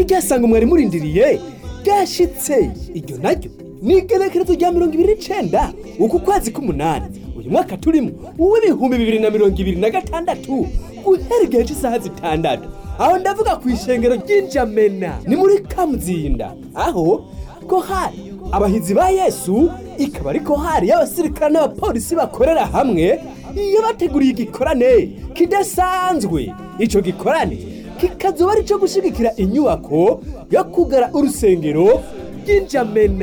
ryasanga mwari murindiriye ryashitse iryo naryo ni igenekerezo rya mirongo ibiri n'icenda uku kwezi k'umunani uyu mwaka turimo uw'ibihumbi bibiri na mirongo ibiri na gatandatu guhera igihe cy'isaha zitandatu aho ndavuga ku ishengero ry'injamena ni muri kamuzinda aho kohari abahizi ba yesu ikaba ari kohari y'abasirikare n'abapolisi bakorera hamwe iyo bateguriye igikorane kidasanzwe ico gikorane kikazoba ari ico gushigikira inyubako yo kugara urusengero ry'injamena